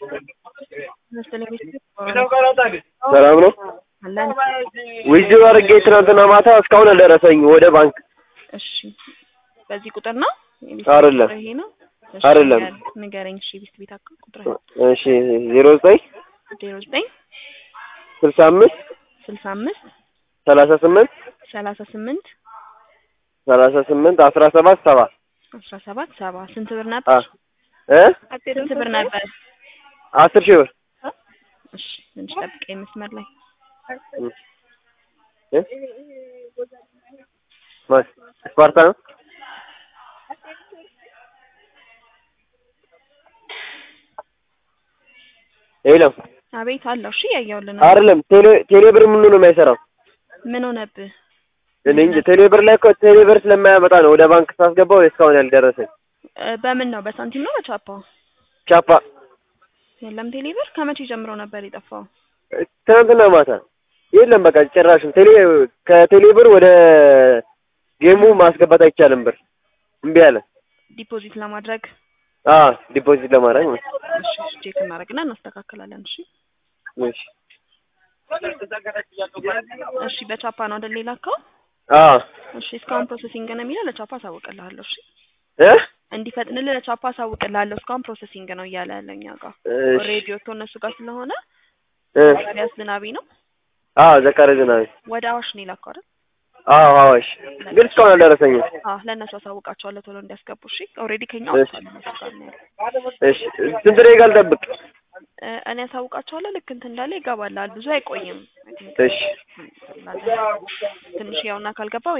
ሰላም ነው። አለን። ዊዝድሮ አድርጌ ትናንትና ማታ እስካሁን አልደረሰኝ ወደ ባንክ። እሺ፣ በዚህ ቁጥር ነው የቤት አይደለም። ቁጥር ይሄ ነው? እሺ፣ አይደለም። ንገር- ንገረኝ። እሺ፣ ቤት ቤት አካውንት ቁጥር እሺ ዜሮ ዘጠኝ ዜሮ ዘጠኝ ስልሳ አምስት ስልሳ አምስት ሰላሳ ስምንት ሰላሳ ስምንት ሰላሳ ስምንት አስራ ሰባት ሰባ አስራ ሰባት ሰባ ስንት ብር አ ነበር? እ ስንት ብር ነበር? አስር ሺህ ብር እሺ፣ ትንሽ ጠብቀኝ መስመር ላይ እ ማን ስፓርታ ነው? የለም አቤት አለው። እሺ፣ ያየሁልህ ነው። አይደለም። ቴሌ ቴሌ ብር ምኑ ነው የማይሰራው? ምን ሆነብህ? እኔ እንጂ ቴሌ ብር ላይ እኮ ቴሌ ብር ስለማያመጣ ነው ወደ ባንክ ሳስገባው እስካሁን ያልደረሰኝ። እ፣ በምን ነው? በሳንቲም ነው በቻፓ? ቻፓ የለም ቴሌ ብር ከመቼ ጀምሮ ነበር የጠፋው? ትናንትና ማታ የለም። በቃ ጭራሽም ቴሌ ከቴሌ ብር ወደ ጌሙ ማስገባት አይቻልም። ብር እምቢ አለ። ዲፖዚት ለማድረግ አ ዲፖዚት ለማድረግ ነው። እሺ፣ እሺ፣ ቼክ እናደርግና እናስተካክላለን። እሺ፣ እሺ እሺ። በቻፓ ነው አይደል የላከው? አ እሺ፣ እስካሁን ፕሮሰሲንግ ነው የሚለው ለቻፓ አሳውቅልሃለሁ። እሺ፣ እ እንዲፈጥንልህ ለቻፓ አሳውቅልሃለሁ። እስካሁን ፕሮሰሲንግ ነው እያለ ያለ እኛ ጋር እሺ ኦልሬዲ ወጥቶ እነሱ ጋር ስለሆነ እ ሪያስ ዝናቢ ነው አ ዘካሪ ዝናቢ ወደ አዋሽ ነው የላከው አይደል? አዎ አዋሽ ግን እስካሁን አልደረሰኝም። አዎ ለእነሱ አሳውቃቸዋለሁ ቶሎ እንዲያስገቡ። እሺ ኦልሬዲ ከኛ እሺ። ወጥቷል እነሱ ጋር ነው ያለው። እሺ ስንት ደቂቃ ልጠብቅ? እ፣ እኔ አሳውቃቸዋለሁ ልክ እንትን እንዳለ ይገባላል። ብዙ አይቆይም። እሺ ትንሽ ያውና ካልገባ